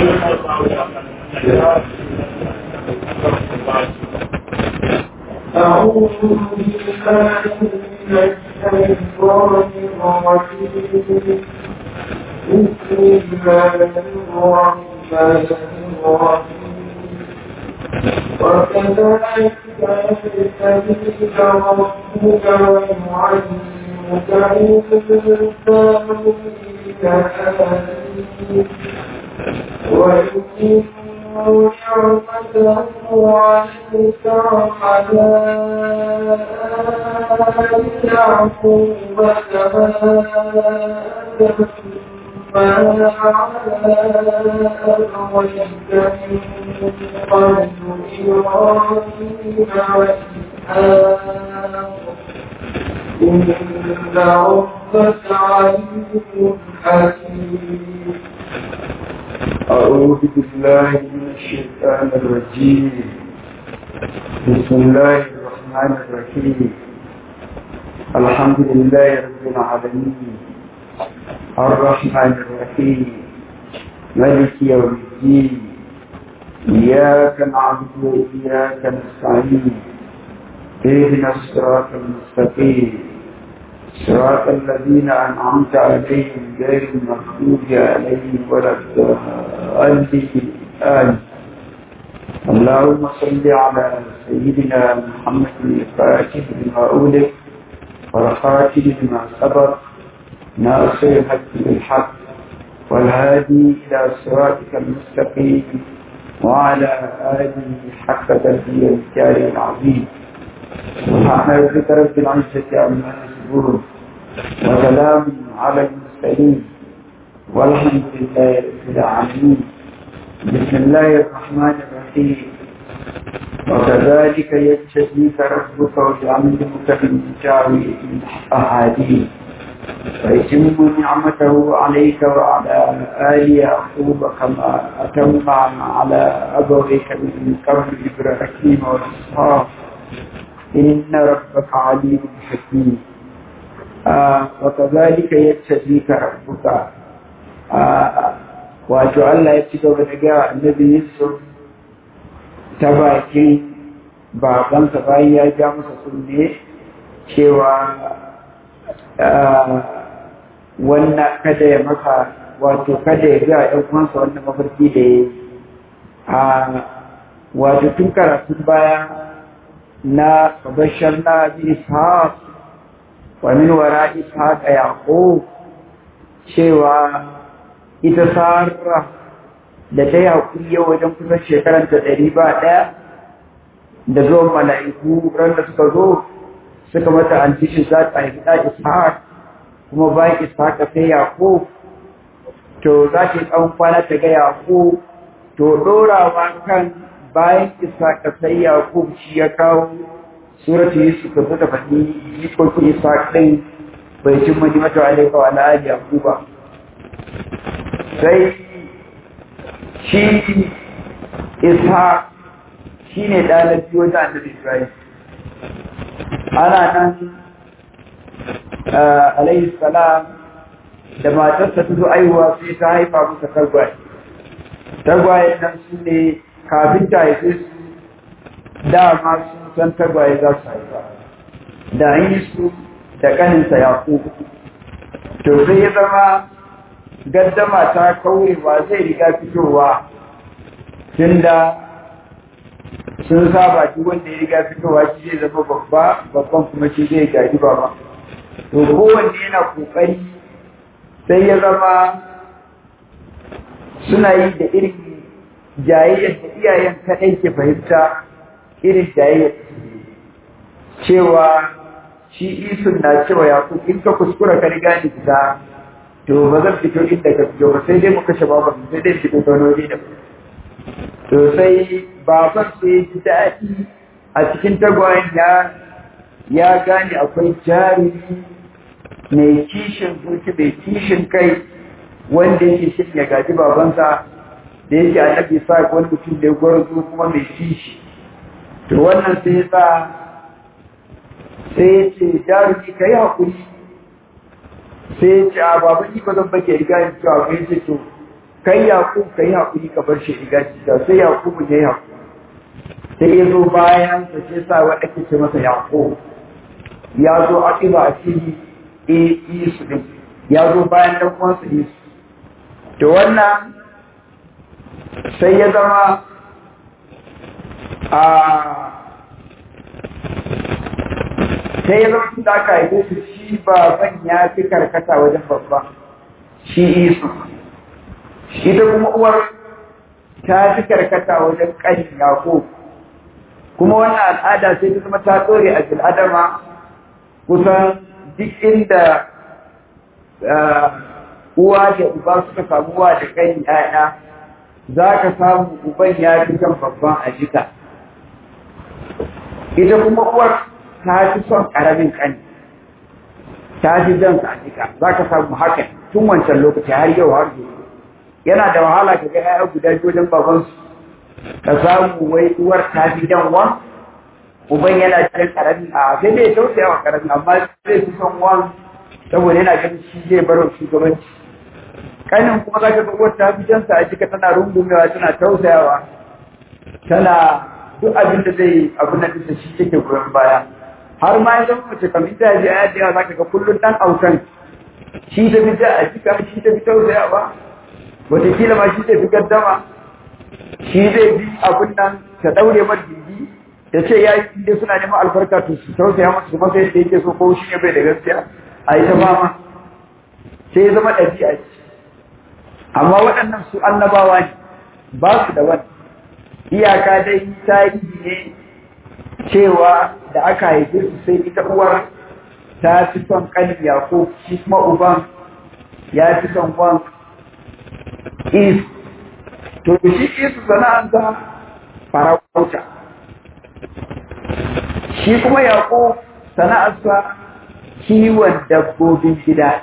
أعوذ بالله من الشيطان الرجيم بسم الله الرحمن الرحيم وكذلك يجتبيك ربك ويعلمك من تأويل ويتم نعمته عليك وعلى آل يعقوب كما أتمها على أبويك من قبل إبراهيم وإسحاق إن ربك عليم حكيم أعوذ بالله من الشيطان الرجيم بسم الله الرحمن الرحيم الحمد لله رب العالمين الرحمن الرحيم ملك يوم الدين إياك نعبد وإياك نستعين اهدنا الصراط المستقيم صراط الذين أنعمت عليهم غير المغضوب عليهم ولا الضالين آمين اللهم صل على سيدنا محمد الفاتح لما أولد والخاتم لما سبق ناصر الحق بالحق والهادي إلى صراطك المستقيم وعلى آله حق تربية الكارم العظيم سبحان ربك رب العزة عما يصفون وسلام على المرسلين والحمد لله رب العالمين بسم الله الرحمن الرحيم وكذلك يجتبيك ربك ويعلمك من تاويل الاحاديث ويتم نعمته عليك وعلى آل يعقوب كما أتم على أبويك من قبل إبراهيم وإسحاق إن ربك عليم حكيم آه وكذلك يتبيك ربك آه wato Allah ya ci gaba da gaya annabi Yusuf ta bakin babansa bayan ya ja masa kunne cewa wannan kada ya maka wato kada ya ga ɗan uwansa wannan mafarki da ya yi wato tun karatun baya na bashar na bi ishaq wa min wara ishaq yaqub cewa ita sarra da ta yi haƙuri yau wajen kusan shekaran ta ɗari ba ɗaya da zuwan mala'iku ran da suka zo suka mata antishin za ta haifi ɗa ishaq kuma bayan ishaq sai yaqub to za ta yi tsawon kwana ta ga yaqub to ɗorawa kan bayan ishaq sai yaqub shi ya kawo suratu yusuf da suka faɗi jikokin ishaq ɗin bai cin mani mata alaika wa la'ali yaquba sai shi ishaq shi ne ɗalibi wajen annabi isra'il ana nan alayhi salam da matarsa ta zo aihuwa sai ta haifa musa tagwaye tagwaye nan su ne kafin ta haife su dama sun san tagwaye za su haifa da an yi su da ƙaninsa yaƙo to sai ya zama gaddama ta kaurewa zai riga fitowa tunda sun saba duk wanda ya riga fitowa shi zai zama babba babban kuma shi zai gaji baba to kowanne yana kokari sai ya zama suna yi da irin jayayyar da iyayen kaɗai ke fahimta irin jayayyar cewa shi isun na cewa ya in ka kuskura ka riga ni fita to ba zan fito inda ka fito ba sai dai mu kashe baban sai dai fito ta wani da to sai baban sai ji daɗi a cikin tagwayen ya ya gane akwai jarumi mai kishin zuci mai kishin kai wanda yake shin ya gaji babansa da yake annabi sa wani mutum da ya gwarzo kuma mai kishi to wannan sai ya sa sai ya ce jarumi ka yi haƙuri sai ya ce a baban ni ba zan bake riga yin cewa kai ce to kai yaƙub ka yi haƙuri ka bar shi iga cika sai yaƙub ya yi haƙuri sai ya zo bayan sa sai sa wa ake ce masa yaƙub ya zo a ƙiba a cikin isu ɗin ya zo bayan ɗan uwansa isu to wannan sai ya zama a sai ya zama tun da aka haife su shi baban ya fi karkata wajen babba shi isu ita kuma uwar ta fi karkata wajen ƙani yako kuma wannan al'ada sai ta zama ta tsore a bil'adama kusan duk inda uwa da uba suka samu uwa da ƙani ‘ya'ya za ka samu uban ya fi kan babban a jika ita kuma uwar ta fi son ƙaramin ƙani ta fi jan a jika za ka samu haka tun wancan lokaci har yau har gobe yana da wahala ka ga ‘ya'ya guda biyu wajen babansu ka samu wai uwar ta fi jan wan uban yana jan ƙarami a sai dai tausaya wa ƙarami amma zai fi son wan saboda yana ganin shi zai bar wa shugabanci kanin kuma za ka ga uwar ta fi jansa a jika tana rungumewa tana tausayawa tana duk abin da zai abu na da shi take goyon baya har ma ya zama mace kamar ta ji aya da za ka ga kullum dan autan shi ta fi ja a jika shi ta fi tausayawa wataƙila ma shi ta fi gaddama shi zai bi abin nan ta daure mar gindi da ce ya yi inda suna neman albarka to su tausaya masu kuma sai da yake so ko shi ne bai da gaskiya a yi ta fama sai ya zama ɗabi'a ce amma waɗannan su annabawa ne ba su da wani iyaka dai tarihi ne cewa da aka haife su sai ita uwar ta fi son ƙanin yaƙo shi kuma uban ya fi son wan is to shi isu sana'anta farauta shi kuma yaƙo sana'arsa kiwon dabbobin gida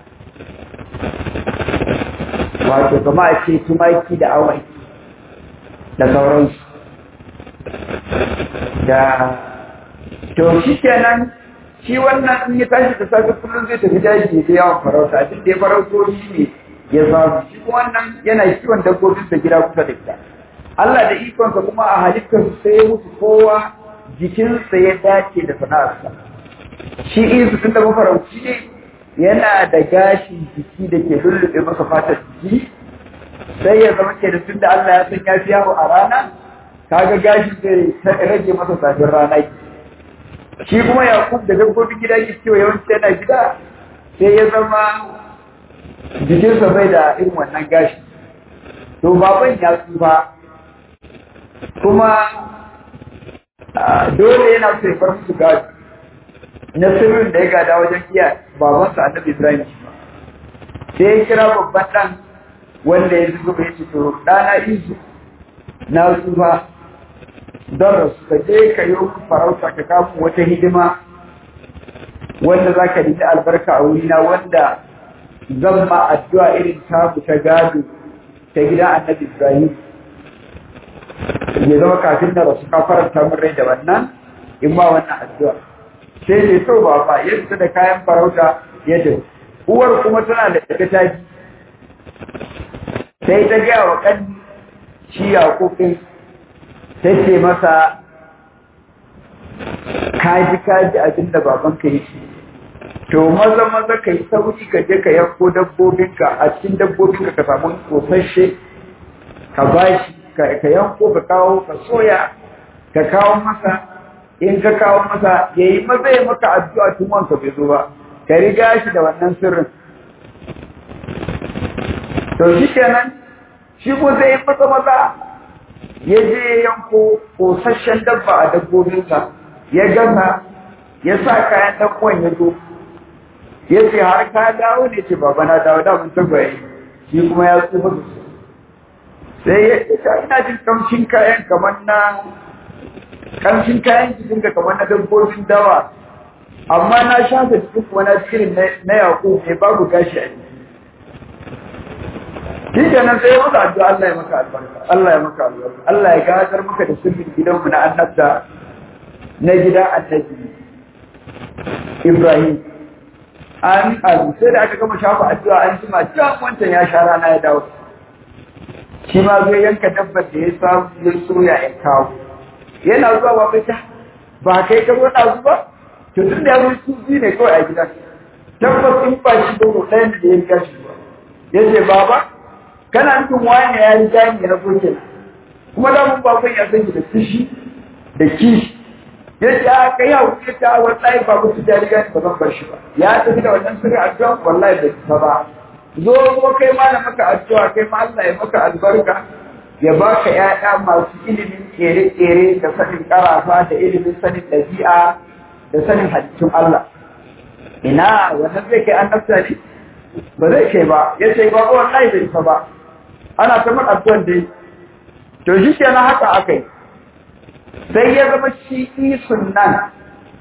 wato kama a ce tumaki da awai da sauransu da to shi kenan shi wannan in ya tashi da safe kullum zai tafi daji da yawan farauta duk da ya farauto shi ne ya samu shi kuma wannan yana kiwon dabbobin da gida kusa da gida Allah da ikonsa kuma a halittar sai ya mutu kowa jikinsa ya dace da sana'arsa shi isu tun da mafarauci ne yana da gashin jiki da ke lullube masa fatar jiki sai ya zama ke da tunda Allah ya san ya fi yawo a rana kaga gashin zai rage masa safin rana shi kuma Yakub da dabbobin gida ke cewa yawanci yana gida sai ya zama jikinsa bai da irin wannan gashi to baban ya tsufa kuma dole yana so ya bar musu gado na sirrin da ya gada wajen iya babansa annabi Ibrahim sai ya kira babban ɗan wanda ya zuba ya ce to ɗana izu na zuba don rasu ka je ka yi farauta ka kamu wata hidima wanda za ka rike albarka a wurina wanda zan ma addu'a irin taku ta gado ta gida annabi Ibrahim ya zama kafin na rasu ka faranta min rai da wannan in ma wannan addu'a sai ne so ba ba ya fita da kayan farauta ya tafi uwar kuma tana da ta taji sai ta gaya wa kan shi yaƙoƙin ta ce masa kaji kaji abin da babanka yi to maza maza ka yi sauri ka je ka yanko dabbobinka a cikin dabbobinka ka samu tsofasshe ka bashi ka yanko ka kawo ka soya ka kawo masa in ka kawo masa ya yi maza ya maka addu'a tun wanka bai zo ba ka riga shi da wannan sirrin to shi kenan shi ko zai yi maza maza ya je yanko kosasshen dabba a dabbobinsa ya gasa ya sa kayan ɗan ya zo ya ce har ka dawo ne ce baba na dawo da mun tagwaye shi kuma ya tsufa sai ya ce ina jin kamshin kayan kamar na kamshin kayan jikin ka kamar na dabbobin dawa amma na shafa jikin kuma na cikin na yaƙo ne babu gashi a jiki shi kenan sai ya maka addu'a Allah ya maka albarka Allah ya maka albarka Allah ya gadar maka da sirrin gidanmu na annabta na gida annabi Ibrahim an abu sai da aka gama shafa addu'a an jima can wancan ya sha rana ya dawo shi ma zai yanka dabbar da ya samu ya soya ya kawo yana zuwa ba bai ta ba kai ka zo ɗazu ba to tun da ya zo su biyu ne kawai a gida tabbas in ba shi ba ko ɗayan da ya riga shi ba ya ce baba kana nufin wani ya riga ni na zo kenan kuma da mun bakon ya san da kishi da kishi ya ce a kai hau ya ce a wallahi ba mutu da riga ni ba zan bar shi ba ya tafi da wannan sirri addu'a wallahi bai ta ba zo zo kai ma na maka addu'a kai ma Allah ya maka albarka ya baka ƴaƴa masu ilimin kere-kere da sanin karafa da ilimin sanin ɗabi'a da sanin halittun Allah ina wannan zai kai annabta ne ba zai kai ba ya ce ba wallahi bai ta ba ana ta mun addu'an dai to shi kenan haka aka yi sai ya zama shi isun nan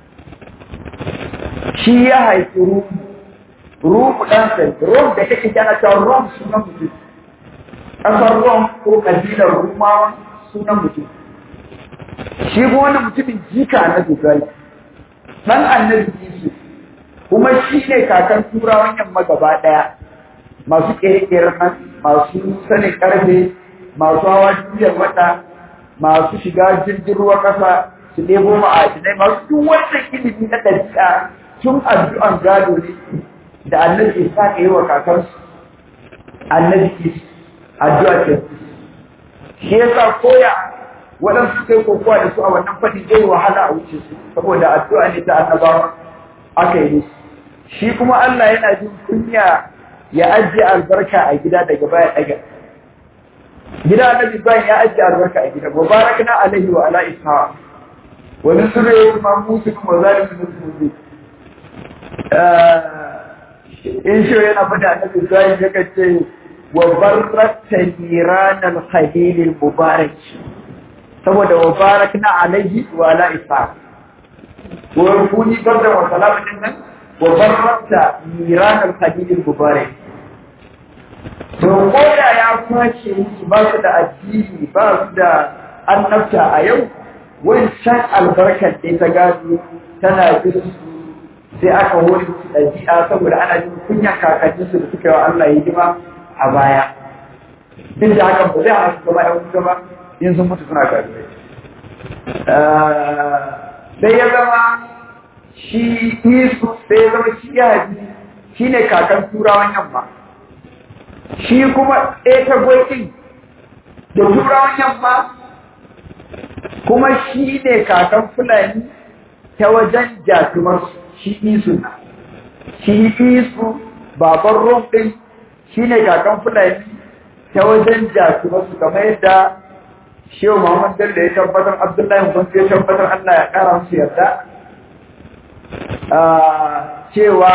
shi ya haifi ruhu ruhu ɗan sai rom da kake kyana cewa rom sunan mutum ƙasar rom ko ƙabilar rumawa sunan mutum shi kuma wani mutumin jika na dubai ɗan annabi isu kuma shi ne kakan turawan yamma gaba ɗaya masu ƙere-ƙeren nan masu sanin ƙarfe masu hawa duniyar wata masu shiga jirgin ruwa ƙasa su nemo ma'adinai masu duk wannan ilimi na ɗabi'a tun addu'an gado ne da annabi isa ka yi wa kakansu annabi isa addu'a ce shi yasa koya waɗansu kai kokowa da su a wannan fadi zai wahala a wuce su saboda addu'a ne ta annabawa aka yi musu shi kuma Allah yana jin kunya ya ajiye albarka a gida daga baya daga gida annabi bayan ya ajiye albarka a gida mubarakna alaihi wa ala isha wa min surri ma musu kuma zalimin musu in shi yana fada annabi bayan ya kace wa barrakta niran al-khalil al-mubarak saboda wa barakna alaihi wa ala isha wa kuni barda wa salamin nan wa barrakta niran al-khalil al-mubarak to koda ya kwace musu ba su da addini ba su da annabta a yau wancan albarkar da ta gado tana bin su sai aka hori su ɗabi'a saboda ana jin kunyan kakannin su da suka yi wa Allah hidima a baya duk da hakan ba zai hana su gaba yan gaba in sun mutu suna karuwa sai ya zama shi isu sai ya zama shi ya shi ne kakan turawan yamma shi kuma ɗaya ta ɗin da turawan yamma kuma shi ne kakan fulani ta wajen jatumar shi isu na shi isu baban rom ɗin shi ne kakan fulani ta wajen jatumar su kamar yadda shehu muhammad bello ya tabbatar abdullahi kwanci ya tabbatar allah ya ƙara musu yarda cewa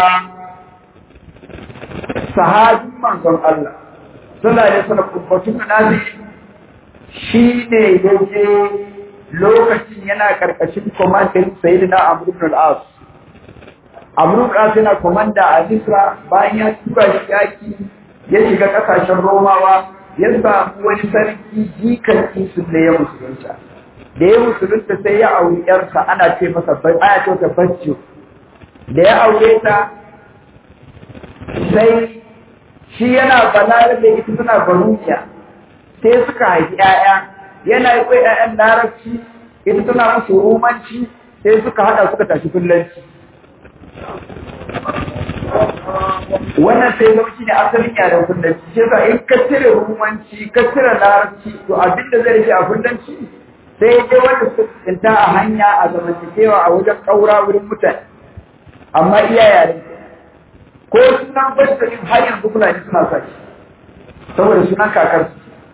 sahabin manzon Allah sallallahu alaihi wasallam kubbatun nazi shine yaje lokacin yana karkashin komandin sayyidina Amr ibn al-As Amr ibn al-As yana komanda a Misra bayan ya tura shi yaki ya shiga kasashen Romawa ya samu wani sarki jikan isu da ya musulunta da ya musulunta sai ya auri yarsa ana ce masa aya ce ta baccio da ya aure ta sai shi yana balar da ita suna baruciya sai suka haifi ‘ya'ya yana yi kwai ‘ya'yan larabci ita tana musu rumanci sai suka hada suka tashi fullanci wannan sai zama shi ne asalin yaren fullanci shi yasa in ka cire rumanci ka cire larabci to abin da zai rike a fullanci sai dai wanda suka tsinta a hanya a zamantakewa a wajen ƙaura wurin mutane amma iya yaren ko sunan bajjarin har yanzu fulani suna sa shi saboda sunan kakar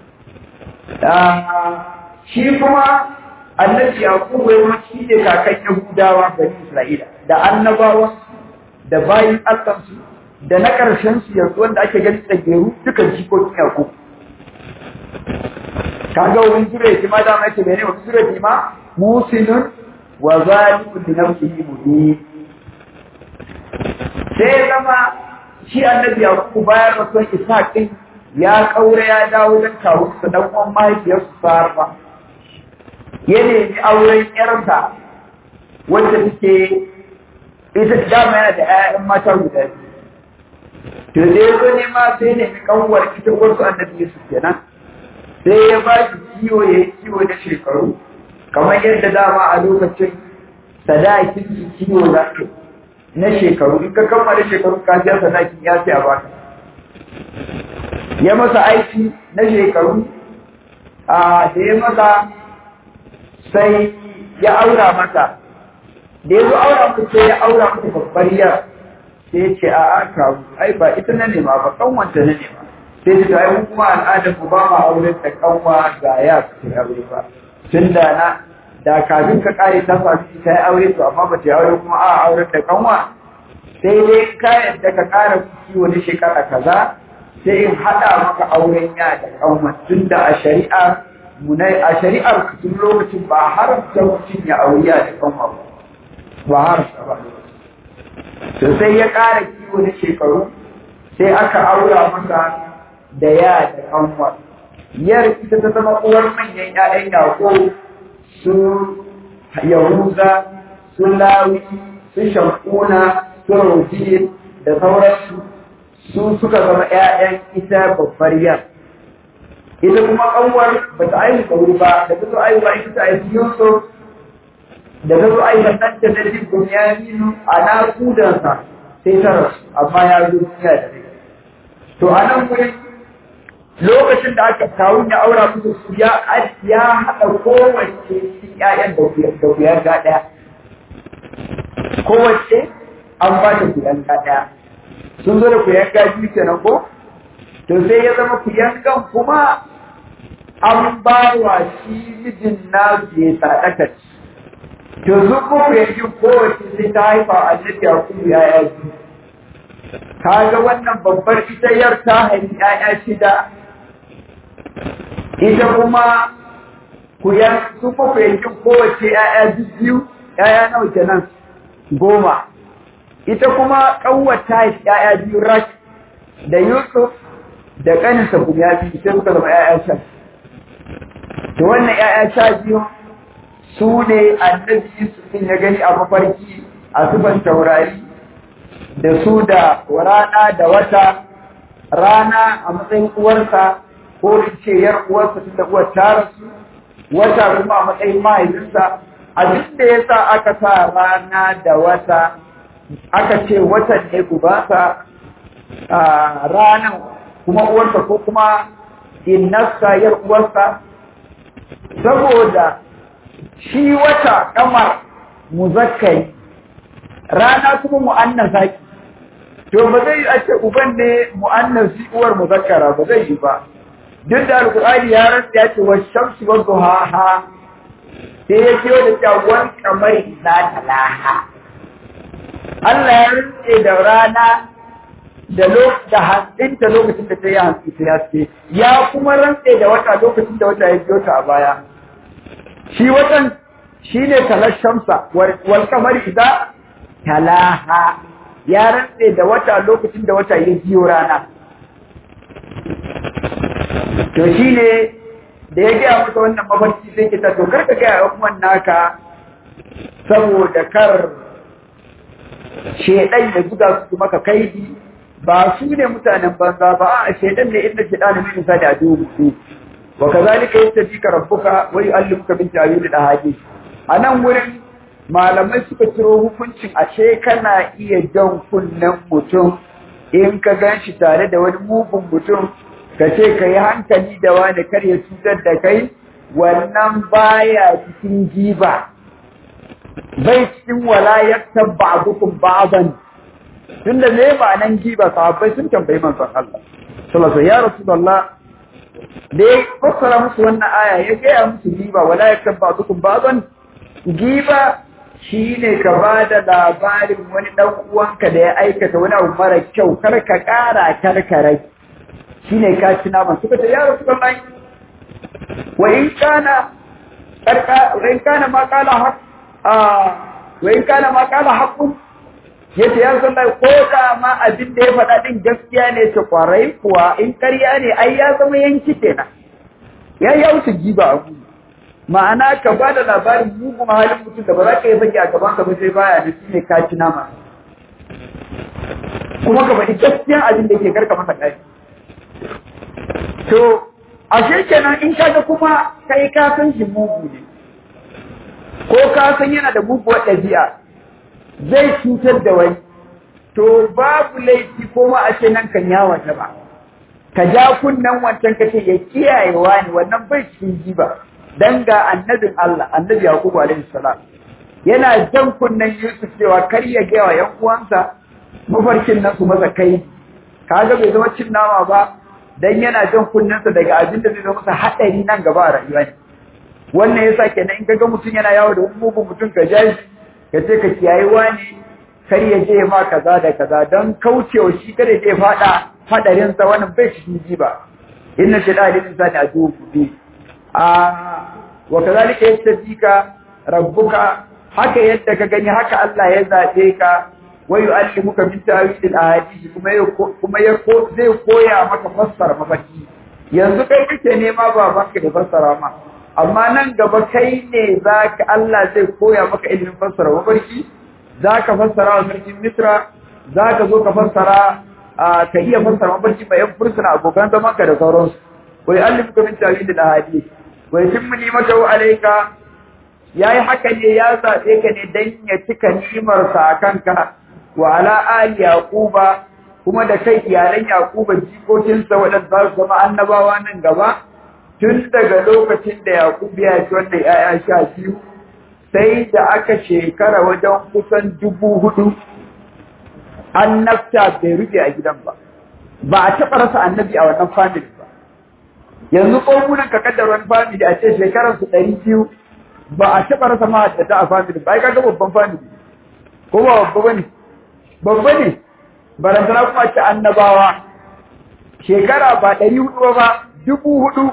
shi kuma annabi yaqubu ya shi ne kakan yahudawa bani isra'ila da annabawan da bayin alkansu da na karshen su yanzu wanda ake gani tsageru duka jikokin yaqubu kaga wurin zure ma da mai ce mene wani zure ma musinun wa zalimun li nafsihi mubin sai zama shi annabi yakubu bayan rasuwan ishaq din ya kaure ya dawo don kawo su dan uwan mahaifiyarsu sarfa ya nemi auren yarsa wanda take ita dama yana da 'ya'yan mata guda biyu to da ya zo nema sai nemi kanwar ita wasu annabi yusuf kenan sai ya ba shi kiwo ya yi kiwo na shekaru kamar yadda dama a lokacin sadakin su kiwo za ka na shekaru in ka kammala shekaru ka biya sadakin ya ce a baka ya masa aiki na shekaru a da ya masa sai ya aura mata da ya zo aura mata sai ya aura mata babbar yar sai ya ce a aka ai ba ita na nema ba kanwanta na nema sai ta ai kuma al'adar mu ba ma auren da kanwa ga ya ta aure ba tun da na da kafin ka kare ta sami ta yi aure to amma ba ta yi aure kuma a auren da kanwa sai dai ka yadda ka kara kuki wani shekara kaza sai in haɗa maka auren ya da kanwa tun da a shari'a munai a shari'ar tun lokacin ba haramta mutum ya aure ya da kanwa ba ba haramta ba to sai ya kara kiwo na shekaru sai aka aura masa da ya da kanwa yar ita ta zama uwar manyan ƴaƴan yaƙo su yahuza su lawi su shakuna su roji da sauransu su suka zama ƴaƴan ita babbar yar ita kuma kanwar ba ta aihu da wuri ba da ta zo aihu ba ita ta aihu yusuf da ta zo aihu ɗan ta da jibin ya a naƙudansa sai ta rasu amma ya zo duniya da rai to a nan wurin lokacin da aka kawun ya aura musu su ya ya haɗa kowace cikin ƴaƴan da ku yarda ɗaya kowace an ba ta ku yarda ɗaya sun zo da ku yarda biyu kenan ko to sai ya zama ku yankan kuma an ba wa shi mijin na ya sadaka to su ko ku yankin kowace sai ta haifa a annabi a kuma yaya biyu kaga wannan babbar ita yar ta haifi ƴaƴa shida ita kuma ku ya su ko ku yankin kowace ƴaƴa biyu ƴaƴa nawa kenan goma ita kuma ƙanwar ta haifi ƴaƴa biyu rak da Yusuf da ƙaninsa kuma biyu sai suka zama ƴaƴa sha to wannan ƴaƴa sha biyu su ne annabi Yusuf ya gani a mafarki a sufan taurari da su da rana da wata rana a matsayin uwarsa ko in ce yar uwarsa tunda uwar ta rasu wata kuma a matsayin mahaifinsa abin da ya sa aka sa rana da wata aka ce watan ne gubansa ranan kuma uwarsa ko kuma innarsa yar uwarsa saboda shi wata kamar muzakkari rana kuma mu'annasa ki to ba zai a ce uban ne mu'annasi uwar muzakkara ba zai yi ba duk da alqur'ani ya rantsa ya ce washamsu wa duhaha sai ya ce da cewa kamar za ta laha Allah ya rantsa da rana da lokacin da hantsinta lokacin da ta yi hantsi ta yaske ya kuma rantsa da wata lokacin da wata ya biyo ta a baya shi watan shine talashamsa wal kamar idza talaha ya rantse da wata lokacin da wata ya biyo rana to shi ne da ya gaya masa wannan mafarki sai ke ta to karka gaya wa kuma naka saboda kar shedan ya zuga su maka kaidi ba su ne mutanen banza ba a shedan ne inda shedan ne nisa da dubu wa kazalika yastabika rabbuka wa yu'allimuka min ta'wil al-ahadith anan wurin malamai suka ciro hukuncin ashe kana iya jan kunnen mutum in ka gan shi tare da wani mugun mutum ka ce ka yi hankali da wani kar ya cutar da kai wannan baya cikin giba bai cikin walayar ba'dukum ba'dan tunda me ba nan giba sahabbai sun tambayi manzon Allah sallallahu ya rasulullah da ya fassara musu wannan aya ya gaya musu giba walayar ba'dukum ba'dan giba shi ne ka ba da labarin wani ɗan uwanka da ya aikata wani abu mara kyau kar ka ƙara kar ka rai shi ne ka ci naman suka ce ya rasu kan wa in kana wa in kana ma kala haq wa in kana ma kala haqqun yace ya san ko da ma abin da ya faɗa din gaskiya ne ta kwarai kuwa in ƙarya ne ai ya zama yanki kenan ya ya wuce giba abu ma'ana ka ba da labarin mugun halin mutum da ba za ka yi fage a gaban ka ba sai baya da shi ne ka ci nama kuma ka faɗi gaskiyan abin da ke karka masa ƙari to ashe kenan in kaga kuma kai ka san shi mugu ne ko ka san yana da muguwar ɗabi'a zai cutar da wani to babu laifi ko ma a ce nan kan yawata ba ka ja kunnen wancan ka ce ya kiyaye wani wannan bai cikin jiba dan ga annabin Allah annabi Yaqub alaihi salam yana jan kunnen Yusuf cewa kar ya ga wa yan uwansa mafarkin nan su masa kai kaga bai zama cin nama ba dan yana jan kunnensa daga abin da zai zama masa hadari nan gaba a rayuwa ne wannan yasa kenan in kaga mutum yana yawo da mugun mutum ka ja shi ka ce ka kiyaye wani kar ya je ma kaza da kaza don kaucewa shi kada ya fada hadarin sa wannan bai cikin jiba inna shaytana lil insani aduwwun mubin a wa kadhalika yastadika rabbuka haka yadda ka gani haka Allah ya zabe ka wa yu'allimuka min ta'wil al-ahadith kuma ya kuma ya zai koya maka fassara mafarki yanzu kai kake nema babanka da fassara ma amma nan gaba kai ne zaka Allah zai koya maka ilimin fassara mafarki zaka fassara wa sarkin Misra zaka zo ka fassara ka iya fassara mafarki mai yan fursuna abokan zaman ka da sauransu wa yu'allimuka min ta'wil al-ahadith wa yutimmu ni'matahu alayka yayi haka ne ya zabe ka ne dan ya cika ni'imarsa a kanka wa ala ali yaquba kuma da kai iyalan yaquba jikokinsa waɗanda za su zama annabawa nan gaba tun daga lokacin da yaqub ya ci wannan yaya sha biyu sai da aka shekara wajen kusan dubu hudu annabta bai rufe a gidan ba ba a taɓa rasa annabi a wannan family ba yanzu ƙogunan ka kaddar wani family a ce shekararsu ɗari biyu ba a taɓa rasa mahaddata a family ba ai kaga babban family ko ba babba bane babba ne barantana kuma ce annabawa shekara ba ɗari hudu ba dubu hudu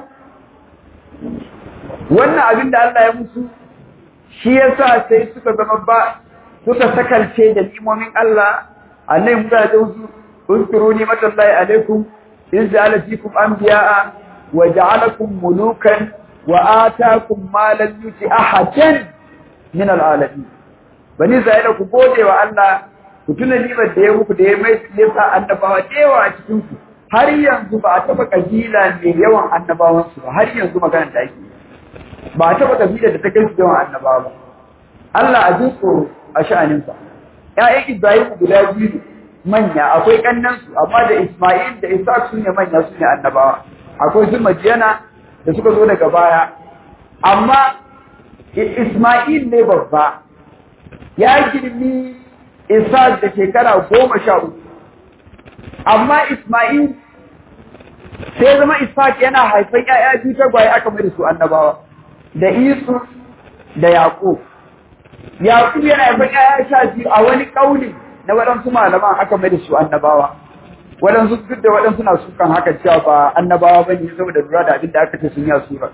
wannan abin da Allah ya musu shi yasa sai suka zama ba suka sakalce da limomin Allah annai musa da wasu uskuru ni matallahi alaikum in ja'ala fikum anbiya'a wa ja'alakum mulukan wa atakum ma lam yuti ahadan min al'alamin bani Isra'ila ku gode wa Allah ku tuna nimar da ya muku da ya mai yasa annabawa da yawa a cikin ku har yanzu ba a taba kabila mai yawan annabawan su ba har yanzu magana da ake ba a taba kabila da ta kai su yawan annabawa ba Allah a ji tsoro a sha'anin sa ƴaƴan Ibrahim guda biyu manya akwai kannan su amma da Isma'il da Isa su ne manya su ne annabawa akwai su Madiyana da suka zo daga baya amma Isma'il ne babba ya girmi Isa da shekara goma sha uku. Amma Ismail sai zama Ishaq yana haifan ‘ya'ya biyu tagwaye aka mai da su annabawa, da Isu da Yaƙub. Yaƙub yana haifan ‘ya'ya sha biyu a wani ƙauni na waɗansu malaman aka mai da su annabawa. Waɗansu duk da waɗansu na sukan haka cewa ba annabawa ba ne saboda lura da abin da aka ce sun yi a surar.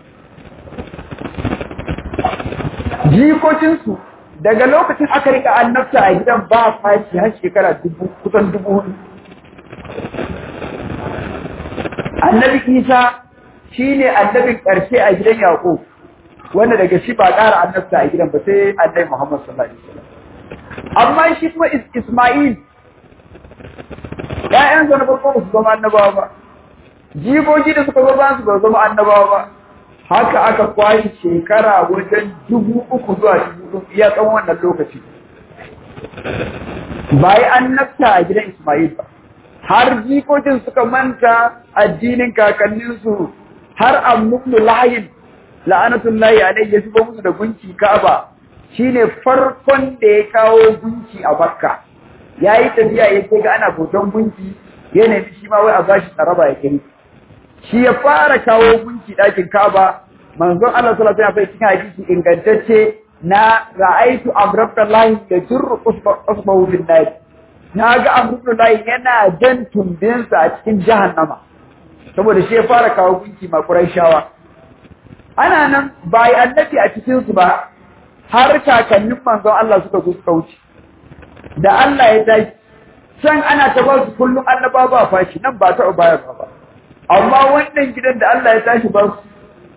Jikokinsu daga lokacin aka rika annabta a gidan ba fashi har shekara dubu kusan dubu hudu annabi isa shi ne annabin ƙarshe a gidan yaƙo wanda daga shi ba ƙara annabta a gidan ba sai annabi muhammad sallallahu alaihi wasallam amma shi kuma isma'il ƴaƴan sa na farko ba su zama annabawa ba jigogi da suka zo ba su ba zama annabawa ba haka aka kwashi shekara wajen dubu uku zuwa dubu uku iya tsawon wannan lokaci ba yi annabta a gidan Ismail ba har jikokin suka manta addinin kakanninsu har amnubnu lahayin la'anatun lahi alai ya shigo musu da gunki ka'aba shine farkon da ya kawo gunki a bakka ya yi tafiya ya ce ga ana bautan gunki ya nemi shi ma wai a bashi tsaraba ya kiri shi ya fara kawo gunki ɗakin Ka'aba manzon Allah sallallahu alaihi wasallam cikin hadisi ingantacce na ra'aitu amrabtallahi da jirru usbahu bin nar na ga amrabtallahi yana jan tumbinsa a cikin jahannama saboda shi ya fara kawo gunki ma Qurayshawa ana nan bai annabi a cikin su ba har kakannin manzon Allah suka zo suka wuce da Allah ya tashi can ana ta ba su kullum annaba ba fashi nan ba ta bayarwa ba amma wannan gidan da Allah ya tashi ba su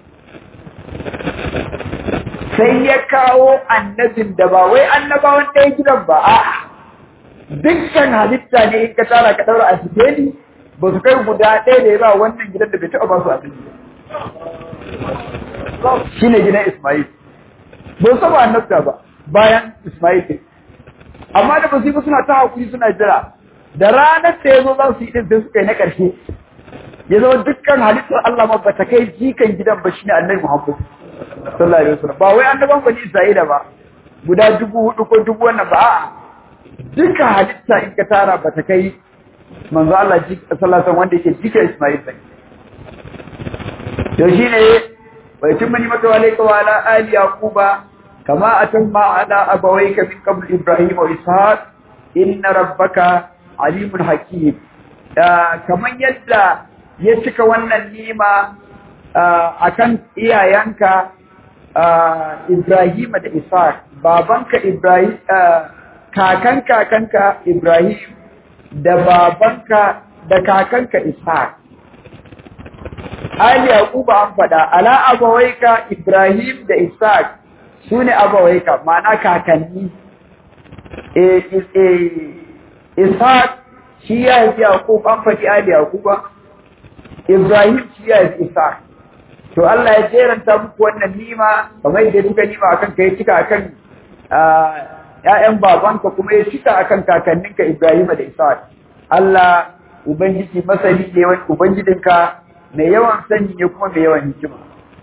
sai ya kawo annabin da ba wai annabawan ɗaya gidan ba a dukkan halitta ne in ka tara ka ɗaura a sikeli ba su kai guda ɗaya da ya ba wannan gidan da bai taɓa ba su a shine gidan Ismail ba su ba annabta ba bayan Ismail amma da basu suna ta hakuri suna jira da ranar da yazo za su yi din sai suka yi na ƙarshe ya zama dukkan halittar Allah ma bata kai jikan gidan ba shine Annabi Muhammad sallallahu alaihi wasallam ba wai annaban bani Isra'ila ba guda dubu hudu ko dubu wannan ba a'a dukkan halitta in ka tara bata kai manzo Allah ji sallallahu alaihi wasallam wanda yake jika Ismail sai to shine wa yatimma nimatu alayka wa ala ali yaquba kama atamma ala abawayka min qabl ibrahim wa ishaq inna rabbaka alimun hakim kaman yadda ya cika wannan nima akan iyayenka Ibrahim da Ishaq babanka Ibrahim kakan kakanka Ibrahim da babanka da kakanka Ishaq Ali Yaquba an fada ala abawaika Ibrahim da Ishaq sune abawaika ma'ana kakanni eh eh Ishaq shi ya yi Yaqub an fadi Ali Yaquba Ibrahim shi ya yi Ishaq to Allah ya jeranta muku wannan nima kamar yadda duka nima akan kai cika akan ƴaƴan babanka kuma ya cika akan kakanninka Ibrahim da Ishaq Allah ubangiji masani ne wani ubangijinka mai yawan sani ne kuma mai yawan hikima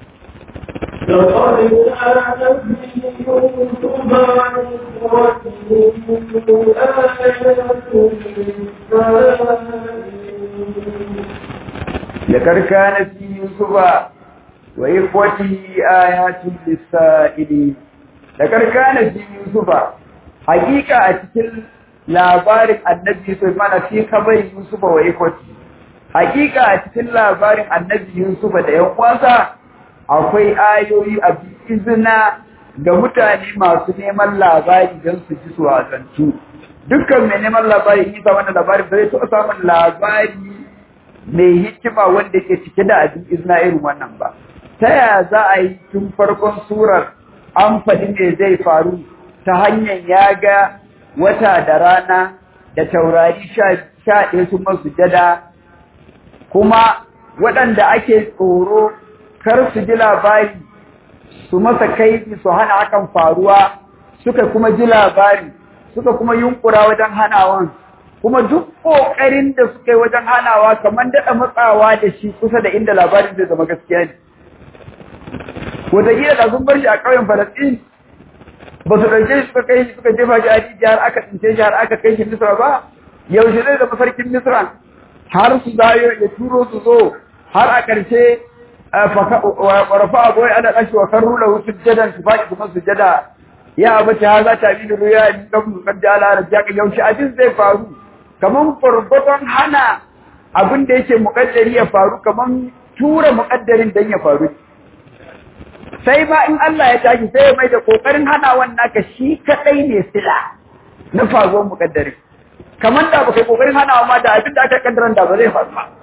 لقد كان في يوسف وإخوته آيات للسائلين لقد كان في يوسف حقيقة أتكل labarin annabi Sulaiman fi kabarin Yusuf wa ikwati hakika a cikin labarin annabi Yusuf da yan uwansa akwai ayoyi a izina ga mutane masu neman labari don su ji su wasantu dukkan mai neman labari in sa wannan labari ba zai taɓa samun labari mai hikima wanda ke cike da abin izina irin wannan ba ta yaya za a yi tun farkon surar an faɗi me zai faru ta hanyar ya ga wata da rana da taurari sha ɗaya sun masu jada kuma waɗanda ake tsoro kar su ji labari su masa kaifi su hana hakan faruwa suka kuma ji labari suka kuma yunkura wajen hanawan kuma duk ƙoƙarin da suka yi wajen hanawa kamar daɗa matsawa da shi kusa da inda labarin zai zama gaskiya ne wataƙila da sun bar shi a ƙauyen falasɗin ba su ɗauke shi suka kai shi suka jefa shi a rijiya har aka tsince shi har aka kai shi misra ba yaushe zai zama sarkin misra har su zayo ya turo su zo har a ƙarshe warafa abuwai ana ɗashi wa karru lahu sujjadan su faɗi kuma sujjada ya abace ha za ta bi da ruya in ɗan mukan da ala da jaka yaushe abin zai faru kamar gwargwadon hana abin da yake muƙaddari ya faru kamar tura muƙaddarin don ya faru sai ma in Allah ya tashi sai ya mai da kokarin hana wannan ka shi kadai ne sila na faruwar mukaddari kamar da baka kokarin hana ma da abin da aka kaddara da ba zai faru ba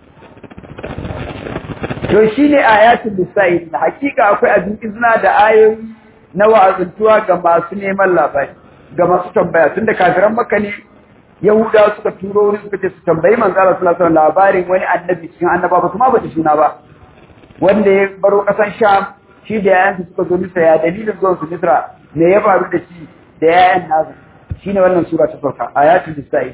to shine ayatul lisail hakika akwai abin izina da ayoyi na wa'azantuwa ga masu neman labari ga masu tambaya tunda kafiran makka ne yahuda suka turo wani suka ce su tambayi manzo Allah sallallahu alaihi wasallam labarin wani annabi cikin annaba ba kuma ba ta suna ba wanda ya baro kasan sham shi da yayansa suka zo Misra ya dalilin zuwan su Misra me ya faru da shi da yayan nasa shine wannan sura ta sauka ayatul nisa'i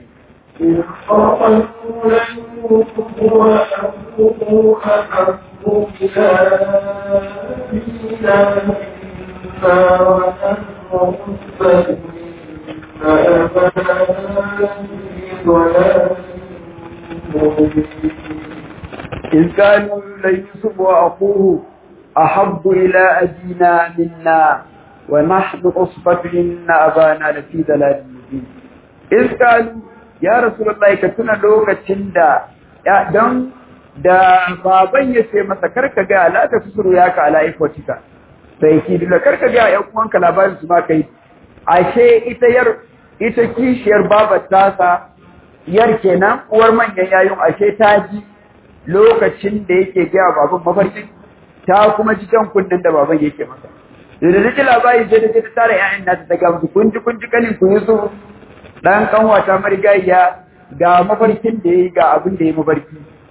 إذ قالوا ليوسف وأخوه أحب إلى أبينا منا ونحن أصبت إن أبانا لفي ضلال مبين إذ قالوا يا رسول الله كتنا لوكا تندا يا دم da baban ya ce masa karka ga la ta susuru ya ka ala ikwatika sai ki da karka ga ƴan uwanka labarin su ma kai ashe ita yar ita kishiyar babar tasa yar kenan uwar manyan yayun ashe ta ji lokacin da yake ga baban mafarkin ta kuma ji jan kundin da baban yake masa da da ji labari sai da ta tara ƴaƴan nata daga musu kun ji kun ji kanin ku Yusuf dan kanwata marigayya ga mafarkin da yayi ga abin da yayi mafarki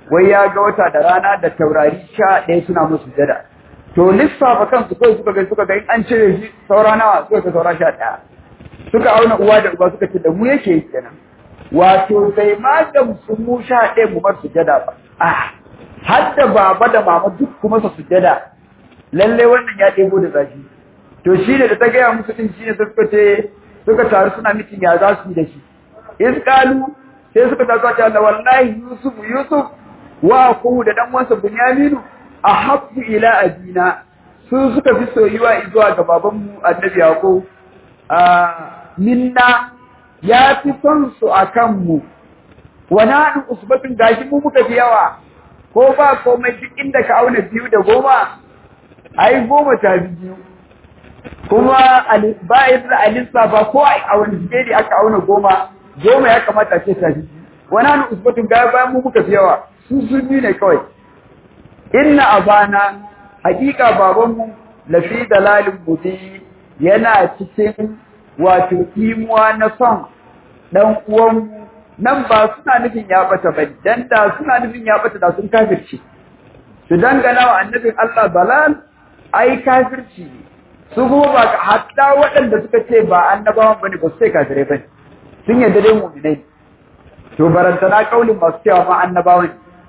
wai ya ga wata da rana da taurari sha ɗaya suna musu jada to lissafa kansu kawai suka ga suka ga in an cire shi saura nawa suka ga saura sha ɗaya suka auna uwa da uba suka ce da mu yake kenan wato bai ma gamsu mu sha ɗaya mu bar sujada ba a har da baba da mama duk kuma su sujada lalle wannan ya ɗebo da zafi to shi ne da ta gaya musu ɗin shi ne suka ce suka taru suna mitin ya za su yi da shi in kalu sai suka taso ta Allah wallahi Yusuf Yusuf wa ku da dan wansa Bunyaminu ahabbu ila abina su suka fi soyuwa zuwa ga babanmu Annabi Yaqub a minna ya fi son su akan mu wa nahnu usbatun gashi mu muka fi yawa ko ba komai duk inda ka auna biyu da goma ai goma ta biyu kuma ba yadda alisa ba ko a wani jeri aka auna goma goma ya kamata ce ta biyu wani hannu usbatun gaya bayan mu muka fi yawa su sun biyu ne kawai inna abana hakika babanmu lafi dalalin mubi yana cikin wato imuwa na son dan uwanmu nan ba suna nufin ya bata ba dan da suna nufin ya bata da sun kafirci su dangana wa annabin Allah balal ai kafirci ne su kuma ba hatta waɗanda suka ce ba annabawan bane ba su ce kafirai bane sun yarda dai mu'minai to barantana kaulin masu cewa ma annabawan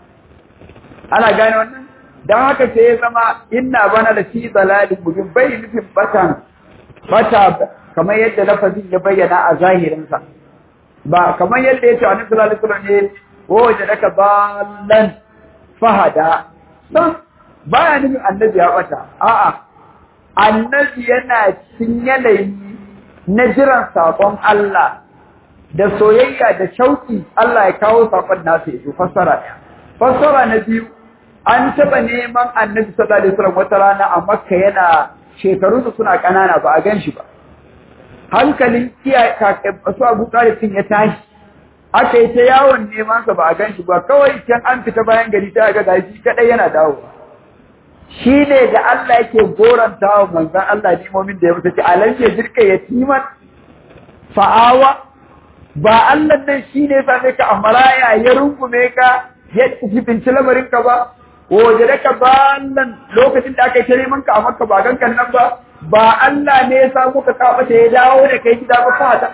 ana gane wannan dan haka sai ya zama inna bana da fi dalalin mubin bai nufin batan bata kamar yadda lafazin ya bayyana a zahirinsa ba kamar yadda ya ce annabi sallallahu alaihi wasallam ne waje daka ballan fahada san baya nufin annabi ya bata a'a annabi yana cikin yanayi na jiran sakon Allah da soyayya da shauki Allah ya kawo sakon nasa ya fassara ɗaya fassara na biyu an taɓa neman annabi sallallahu alaihi wasallam wata rana a makka yana shekaru su suna ƙanana ba a gan shi ba hankalin iyaye su abu talibin ya tashi aka yi ta yawon neman sa ba a gan shi ba kawai can an fita bayan gari ta ga gashi kadai yana dawowa shi ne da Allah yake goranta wa manzan Allah nimomin da ya mutu ce alam ya jirka yatiman fa'awa ba Allah nan shi ne same ka a maraya ya rungume ka ya jibinci lamarin ka ba waje da ka ba nan lokacin da aka yi ta neman ka a maka ba gankan nan ba ba Allah ne ya samu ka kafa ya dawo da kai gida ba fata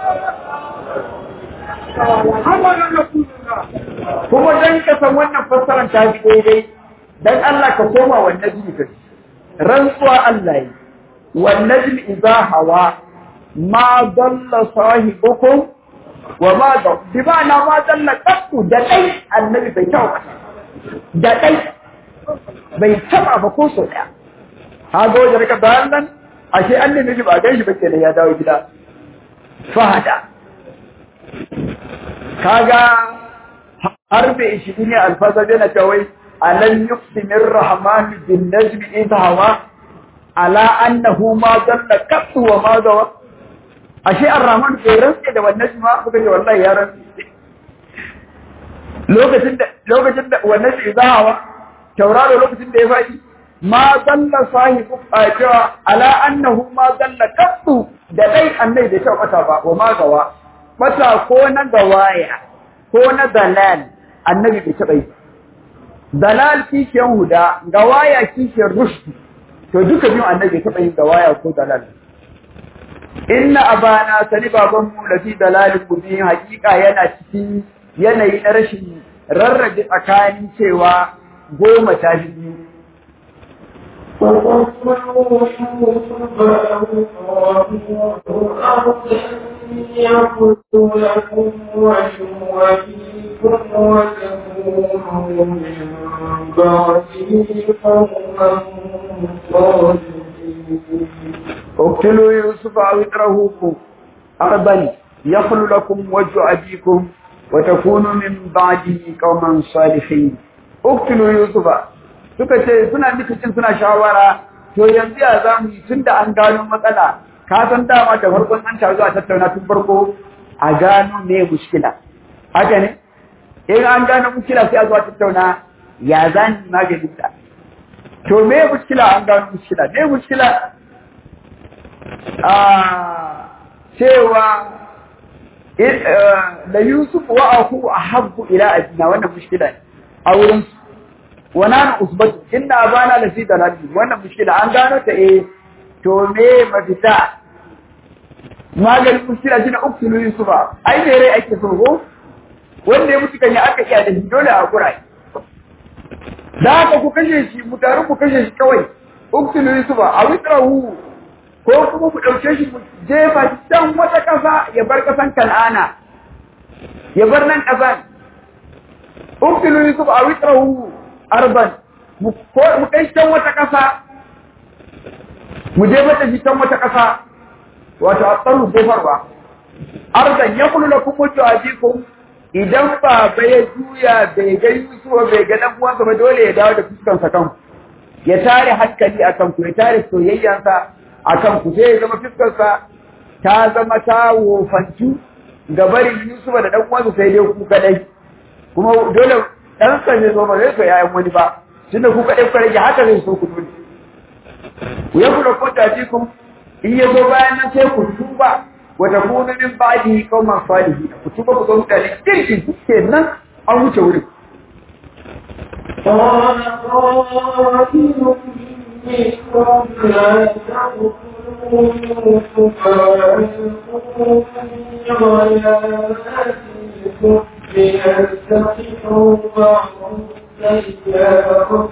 kuma dan ka san wannan fassarar ta fi daidai dan Allah ka koma wa najmi ka rantsuwa Allah yi wa najmi idza hawa ma dalla sahibukum wa ma da bi ba na ma dalla qattu da dai annabi bai taɓa da dai bai taba ba ko so daya ha ga wajen ka bayan nan ashe annabi ba gan shi ba kenan ya dawo gida fahada kaga har bai shi ne alfaza yana cewa alam yuqsimir rahman bin najmi idha hawa ala annahu ma dalla qattu wa ma dawa ashe ar-rahman bai rantsa da wannan ma kuka ce wallahi ya rantsa lokacin da lokacin da wannan idha hawa tauraro lokacin da ya faɗi ma dalla sahibu cewa ala annahu ma dalla qattu da dai annai bai taɓa bata ba wa ma gawa bata ko na gawaya ko na dalal annabi bai taɓa yi dalal kishiyar huda gawaya kishiyar rushd to duka biyu annabi taɓa yin gawaya ko dalal inna abana sani baban mu lafi dalalin mubin hakika yana cikin yanayi na rashin rarrabe tsakanin cewa goma ta biyu يقول لكم ويوليكم وتكونوا من بعده قوما صالحين اقتلوا يوسف او اطرحوه ارضا يخل لكم وجه ابيكم وتكونوا من بعده قوما صالحين اقتلوا يوسف suka ce suna nufin suna shawara to yanzu ya za mu yi tun da an gano matsala ka san dama da farkon an taru a tattauna tun farko a gano me mushkila haka ne in an gano mushkila sai a zo a tattauna ya za ni maganin ta to me mushkila an gano mushkila me mushkila a cewa da Yusuf wa aku ahabbu ila abina wannan mushkila ne a wurin wa nanu usbatu inna abana la fi dalali wannan mushkila an gano ta eh to me mafita maganin mushkila shine uktulu yusufa ai me rai ake so ko wanda ya mutu kan ya aka iya da shi dole a kurai da haka ku kashe shi mu taru ku kashe shi kawai uktulu yusufa a witrahu ko kuma ku ɗauke shi mu jefa shi can wata ƙasa ya bar ƙasan kan'ana ya bar nan ƙasan uktulu yusuf a witrahu arban mu kai can wata ƙasa mu jefa da shi can wata ƙasa wato a tsaro jefarwa arban ya kulu da kuma jawabikum idan ba ya juya bai ga yusuf bai ga dan uwansa ba dole ya dawo da fuskansa kanku ya tare hankali a kanku ya tare soyayyansa a kanku sai ya zama fiskarsa ta zama ta wofantu ga barin Yusufa da ɗan uwansa sai dai ku kadai kuma dole ɗansa ne zo ba zai so yayan wani ba tunda ku kadai ku rage haka zai so ku dole ku ya kula ko ta ji ku in ya zo bayan nan sai ku tuba wa takunu min ba'di qauman salihin ku tuba ku zo mutane kirkin kenan an wuce wurin قال قائل منكم لا تقتلوا يوسف وألقوه في غياباتكم ليستقطعوا بعض السيارة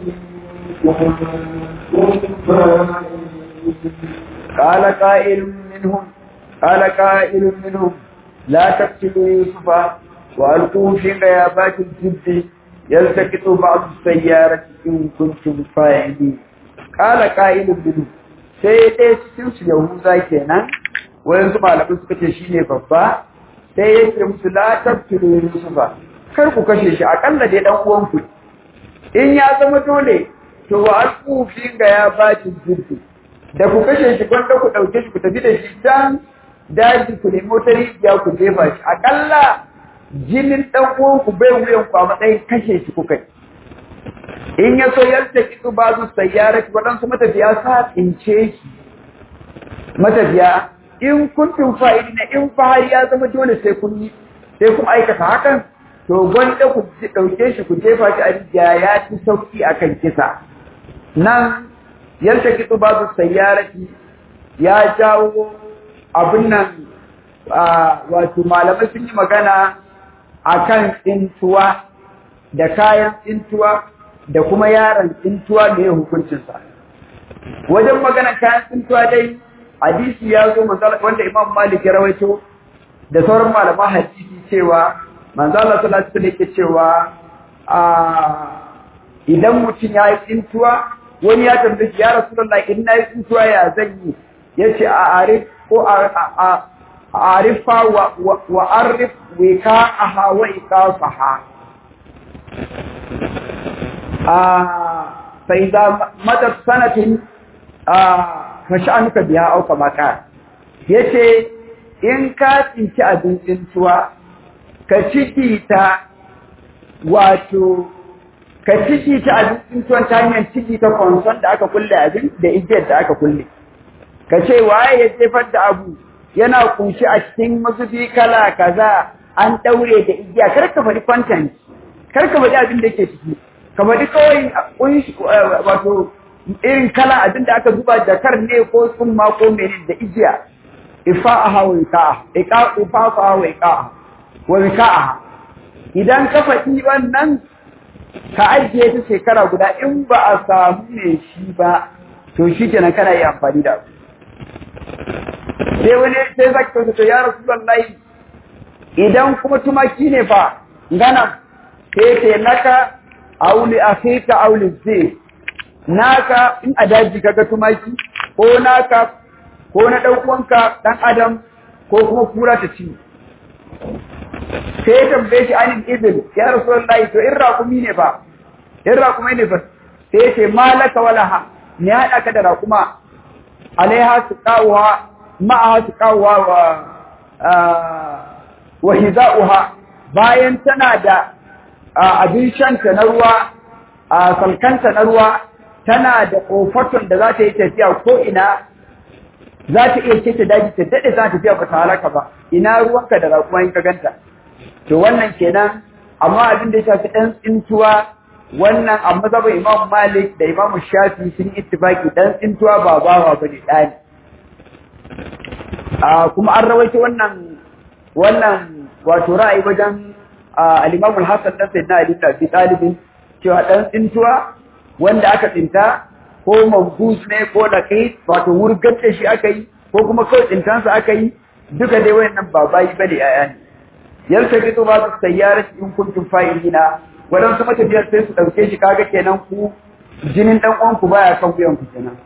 قال قائل منهم قال قائل منهم لا تقتلوا يوسف وألقوه في غيابات الجب يلتقط بعض السيارة إن كنتم فاعلين قال قائل منهم sai ɗaya cikin su Yahuza kenan wayansu malamai suka ce shine babba sai ya ce musu la tabtilu Yusufa kar ku kashe shi akalla dai dan uwan ku in ya zama dole to wa alqu fi ga ya baki jirgi da ku kashe shi gwanda ku dauke shi ku tafi da shi can daji ku nemi wata rijiya ku jefa shi akalla jinin dan uwan ku bai wuyan ku a matsayin kashe shi kuka in ya so yadda kitu ba su sayyara waɗansu matafiya sa tsince shi matafiya in kuntum fa'ilina in fahari ya zama dole sai kun yi sai kun aikata hakan to gwanda ku ɗauke shi ku jefa shi a rijiya ya ci sauki akan kisa nan yadda kitu ba su sayyarati ya jawo abin nan wato malamai sun yi magana akan tsintuwa da kayan tsintuwa da kuma yaron tsintuwa da ya hukuncinsa wajen magana kayan tsintuwa dai hadisi ya zo wanda imam malik ya rawaito da sauran malaman hadisi cewa manzo Allah sallallahu alaihi wasallam cewa a idan mutum ya yi tsintuwa wani ya tambaye ya rasulullahi in na yi tsintuwa ya zan yi yace a arif ko a arifa wa arif wika'aha wa iqasaha فإذا مدت سنة فشأنك بها أو كما قال yace in ka tsinci abincin tuwa ka ciki ta wato ka ciki ta abincin tuwon ta hanyar ciki ta konson da aka kulle abin da igiyar da aka kulle ka ce waye ya jefar da abu yana kunshi a cikin mazubi kala kaza an daure da igiya kar ka faɗi content kar ka faɗi abin da ke ciki ka faɗi kawai kunshi wato irin kala abin da aka zuba da kar ne ko tsumma ko menene da igiya ifa'aha wa iqa'a iqa ifa'aha wa iqa'a wa iqa'a idan ka faɗi wannan ka ajiye ta shekara guda in ba a samu ne shi ba to shi kenan kana yi amfani da abu sai wani sai zaki kauce to ya rasulullahi idan kuma tumaki ne fa gana sai ce naka auli akhika auli zai naka in a daji kaga tumaki ko naka ko na dan uwanka dan adam ko kuma kura ta ci sai tambaye shi anin ibil ya rasulullahi to in raƙumi ne fa in raƙumi ne fa sai ce malaka wala ha ne haɗa ka da raƙuma alaiha su kawuwa ma'aha su kawuwa wa wa hiza'uha bayan tana da abin shanta na ruwa a salkanta na ruwa tana da kofaton da za ta yi tafiya ko ina za ta iya ce ta daji ta daɗe za ta tafiya ba ta halaka ba ina ruwanka da raƙuma in ka ganta to wannan kenan amma abin da ya shafi ɗan tsintuwa wannan a mazhabin Imam Malik da Imam Shafi sun ittifaki ɗan tsintuwa ba bawa bane ɗani a kuma an rawaito wannan wannan wato ra'ayi wajen al-Imam al-Hasan dan Sayyidina Ali bin Abi Talib cewa ɗan tsintuwa wanda aka tsinta ko mambus ne ko laqit wato wurgar da shi aka yi ko kuma kawai tsintansa aka yi duka dai wayannan ba bayi bane yaya ne yalta fito ba su sayyara in kuntum fa'ilina wadansu matafiyar sai su dauke shi kaga kenan ku jinin dan uwan ku baya kan wuyan ku kenan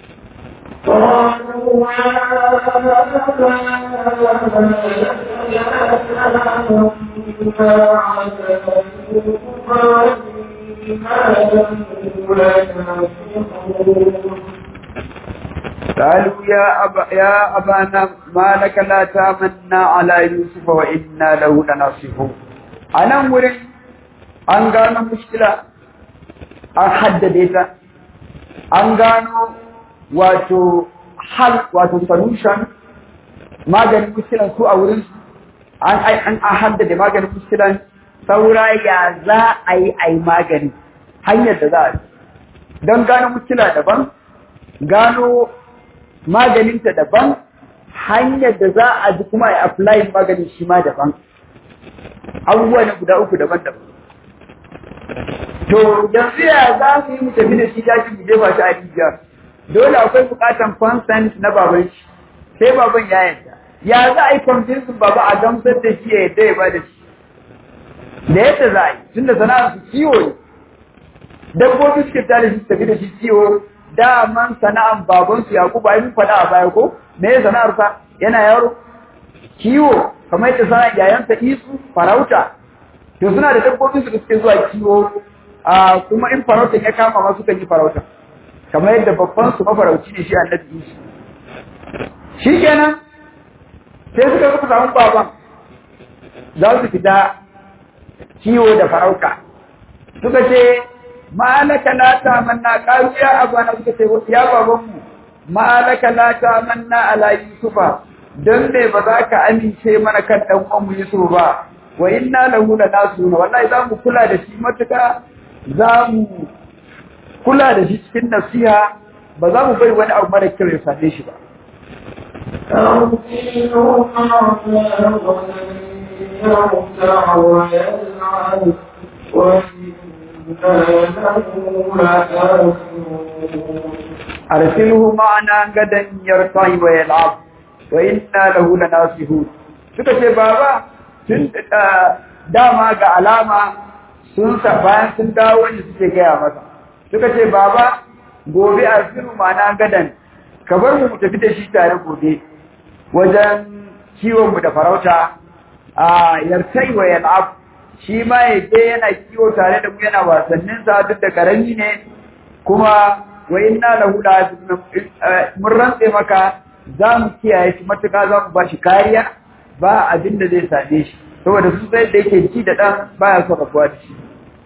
قالوا يا أبا يا أبانا ما لك لا تامنا على يوسف وإنا له لناصحون أنا مرين an gano mushkila an haddade ta an gano wato hal wato solution maganin mushkilan su a wurin an an haddade maganin mushkilan saura ya za a yi a yi magani hanyar da za a yi don gano mushkila daban gano maganinta daban hanyar da za a ji kuma a apply maganin shi ma daban abubuwa ne guda uku daban-daban to yanzu ya za mu yi mu tafi da shi daji mu jefa shi a rijiya dole akwai bukatan consent na baban shi sai baban ya yarda ya za a yi convincing baba a gamsar da shi ya yarda ya ba da shi da yadda za a yi tunda sana'ar su kiwo ne dabbobi suke tare shi tafi da shi kiwo daman sana'an babansu Yakubu ai mun faɗa a baya ko me ya sana'ar sa yana yaro kiwo kamar yadda sana'ar yayansa Isu farauta to suna da dabbobin su da suke zuwa kiwo a kuma in farauta ya kama ma sukan yi farauta kamar yadda babban su mafarauci ne shi Annabi Isu shikenan sai suka zuba samun baban za su fita kiwo da farauta suka ce malaka la tamanna qalu ya abana suka ce ya babanmu malaka la tamanna ala yusufa dan me ba za ka amince mana kan dan uwan mu Yusuf ba wa inna lahu lanasuna wallahi za mu kula da shi matuka za mu kula da shi cikin nasiha ba za mu bari wani abu mara kyau ya same shi ba يرتع ويلعب أرسله معنا غدا يرتع ويلعب وإنا له لناصحون suka ce baba tun dama ga alama sun sa bayan sun dawo wanda suke gaya masa suka ce baba gobe arsilu mana gadan ka bar mu tafi da shi tare gobe wajen kiwon mu da farauta a yartai wa yal'ab shi ma ya je yana kiwo tare da mu yana wasannin sa duk da karami ne kuma wa inna lahu la mun rantse maka za mu kiyaye shi matuƙa za mu ba shi kariya ba abin da zai same shi saboda su sai da yake ci da ɗan baya so rabuwa da shi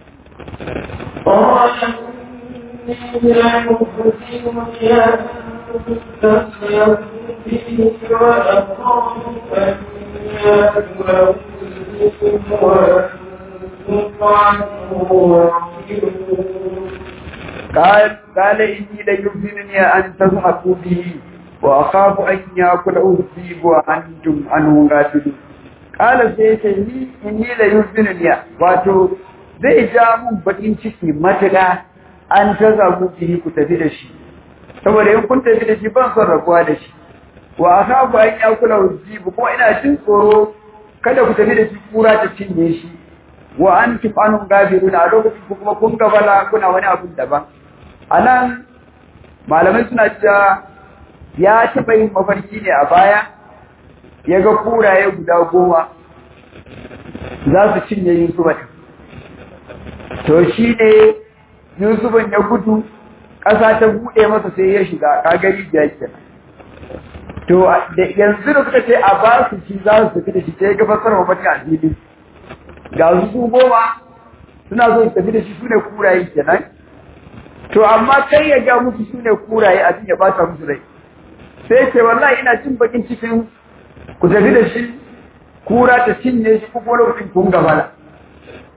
قال قال إني ليحزنني أن تذهبوا به وأخاف أن يأكله الذئب وأنتم عنه غافلون قال سيتي ni inni la yuzinni wato zai ja mun bakin ciki matuƙa an ta zabu ki ku tafi da shi saboda in kun tafi da shi ban son rabuwa da shi wa akhafu an yakula uzib kuma ina jin tsoro kada ku tafi da shi kura ta cinye shi wa antum anhum gafiruna a lokacin kuma kun gabala kuna wani abu daban anan malamai suna cewa ya taɓa yin mafarki ne a baya ya ga kuraye guda goma za su cinye Yusufa ɗin. To shi ne Yusufan ya gudu, ƙasa ta buɗe masa sai ya shiga kagari da yake To yanzu da suka ce a ba su ci za su tafi da shi sai ga fasar mafarki a fili. Ga su su goma suna so su tafi da shi su ne kuraye kenan. To amma kai ya ga musu su ne kuraye abin ya ba ta musu rai. sai ce wallahi ina jin bakin cikin ku tafi da shi kura ta cinye shi ko kuma lokacin kun gabala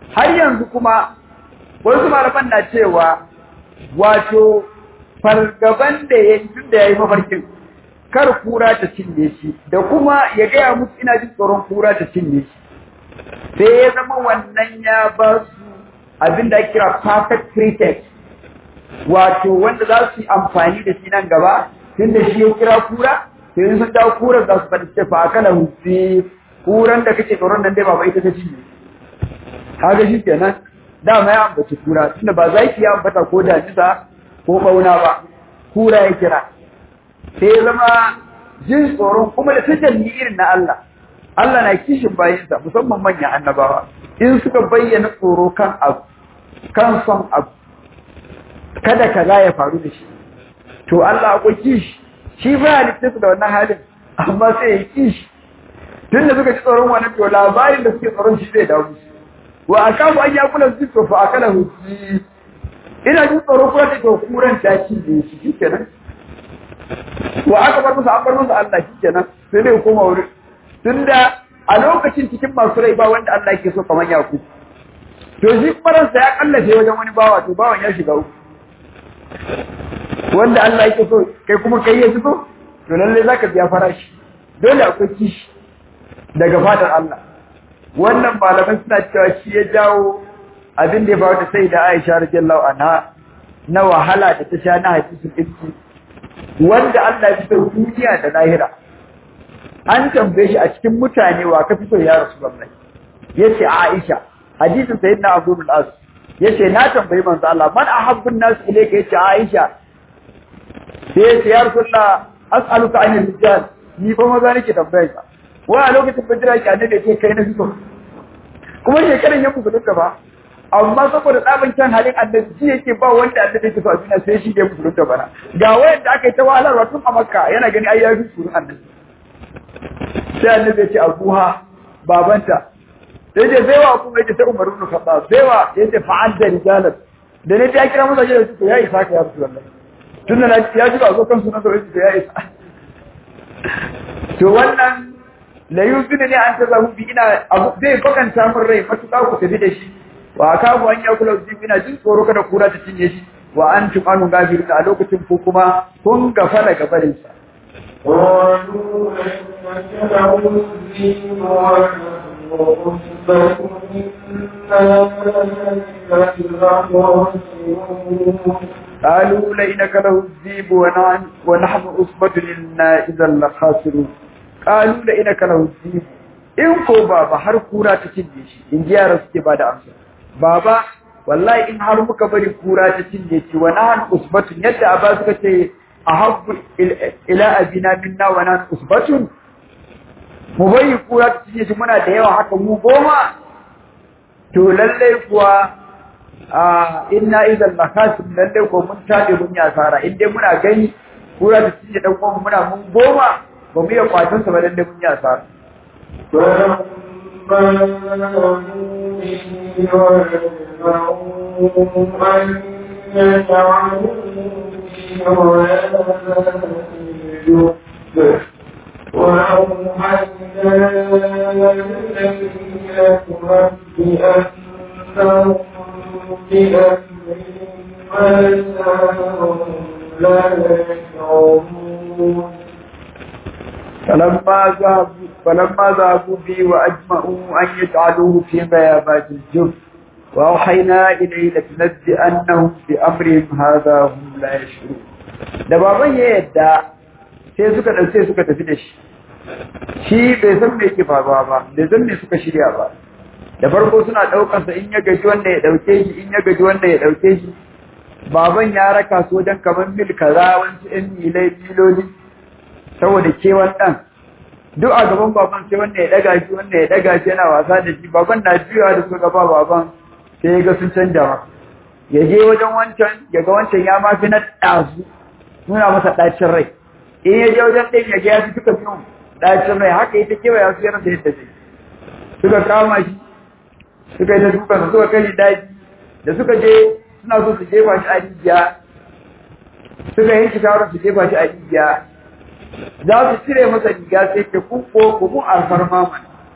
har yanzu kuma wasu malaman na cewa wato fargaban da ya yi tun da ya yi mafarkin kar kura ta cinye shi da kuma ya gaya musu ina jin tsoron kura ta cinye shi sai ya zama wannan ya ba su abin da ake kira perfect pretext wato wanda za su yi amfani da shi nan gaba tun da shi ya kira kura sai sun dawo kuran za su faɗi ce fa akala hufi kuran da kake tsoron nan dai ba ita ta cinye kaga shi kenan dama ya ambaci kura tunda ba za ki ya ambata ko damisa ko bauna ba kura ya kira sai ya zama jin tsoron kuma da tajalli irin na Allah Allah na kishin bayansa musamman manyan annabawa in suka bayyana tsoro kan abu kan son abu kada kaza ya faru da shi to Allah akwai kishi shi ba halitta su da wannan halin amma sai ya kishi tun da suka ji tsoron wannan to labarin da suke tsoron shi zai dawo musu wa akamu an yakula su to fa akala huji ina jin tsoro ko da to kuran ta ci ne shi shikenan wa aka bar musu an bar musu Allah shikenan sai dai koma wuri tunda a lokacin cikin masu rai ba wanda Allah yake so kamar yaku to shi faransa ya kallace wajen wani bawa to bawan ya shiga uku wanda Allah yake so kai kuma kai ya so to lalle zaka biya farashi dole akwai kishi daga fadar Allah wannan malaman suna cewa shi ya jawo abin da ya faru da sai da Aisha radiyallahu anha na wahala da ta sha na hadisin ibki wanda Allah ya so duniya da lahira an tambaye shi a cikin mutane wa ka fi so ya Rasulullahi yace Aisha hadisin sayyidina Abu al-As yace na tambayi manzo Allah man ahabbun nas ilayka yace Aisha sai yace ya Rasulullah as'aluka anil rijal ni fa maza nake tambayar ka wa a lokacin bajira ki annabi yake kai na fito kuma shekaran ya musulunta ba amma saboda tsabin kyan halin annabi shi yake ba wanda annabi yake so a duniya sai shi ya musulunta bana ga wayanda aka yi ta wahalarwa tun a makka yana gani ai ya fi surun annabi sai annabi ya ce abuha babanta sai ce zai wa kuma yake ta umaru ibn khattab sai wa yace fa'al da rijalan da ne ya kira masa da su ya isa ka ya rasu wallahi tunda na ya ji ba zo kan sunan da yake ya isa to wannan la yuzina ne an tazahu bi ina zai bakanta min rai matuƙa ku tafi da shi wa kafu an ya kula ji ina jin tsoro kada kura ta cinye shi wa antum anu gafirun a lokacin ku kuma kun gafala gabarin sa قالوا إنك لمسلم وعصبة قالوا لئنك له الذيب ونحن ونحن أصبة إنا إذا لخاسرون قالوا لئنك له الذيب in ko baba har kura ta cinye shi in ji yara suke ba da amsa baba wallahi in har muka bari kura ta cinye shi wa nahan usbatun yadda aba suka ce ahabbu ila abina minna wa nahan usbatun mu bari kura ta cinye shi muna da yawa haka mu goma to lallai kuwa a inna idan lakasim lallai ko mun tabe mun yi asara in dai muna gani kura ta cinye dan uwan muna mun goma ba mu iya kwatan sa ba lallai mun yi asara وأوحينا إليك بأنهم بأمرهم لا يشعرون فلما ذهبوا فلما ذهبوا به وأجمعوا أن يجعلوه في غيابات الجب وأوحينا إليه لتنبئنهم بأمرهم هذا هم لا يشعرون da baban ya yadda sai suka ɗauke suka tafi da shi shi bai san me yake faruwa ba bai san me suka shirya ba da farko suna ɗaukansa in ya gaji wanda ya ɗauke shi in ya gaji wanda ya ɗauke shi baban ya raka su wajen kamar mil kaza wasu ƴan milai miloli saboda kewan ɗan duk a gaban baban sai wanda ya ɗaga shi wanda ya ɗaga shi yana wasa da shi baban na juyawa da suka gaba baban sai ya ga sun canja ma ya je wajen wancan ya ga wancan ya ma fi na ɗazu nuna masa ɗacin rai in ya je wajen ɗin ya ga ya fi suka fi ɗacin rai haka ita kewaya su yana da yadda zai suka kama shi suka yi ta dukansa suka kai shi daji da suka je suna so su jefa shi a rijiya suka yi shi shawarar su jefa shi a rijiya za su cire masa riga sai ke kuko kuma alfarma mana